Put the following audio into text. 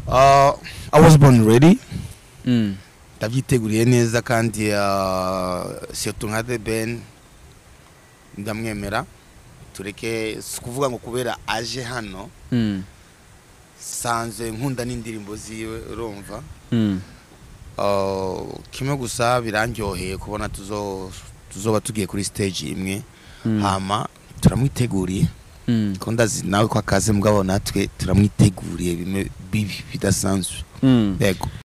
Uh, I was born ready Mm. ndavyiteguriye neza kandi uh, surtout nka The Ben ndamwemera tureke si kuvuga ngo kubera aje hano Mm. sanzwe nkunda n'indirimbo ziwe urumva Mm. Uh, kimwe gusa birandyoheye kubona tuzo tuzoba tugiye kuri stage imwe Mm. hama turamwiteguriye Mm. ko ndazi nawe ko akaze mugabo natwe turamwiteguriye bimwe bibi bidasanzwe Mm. yego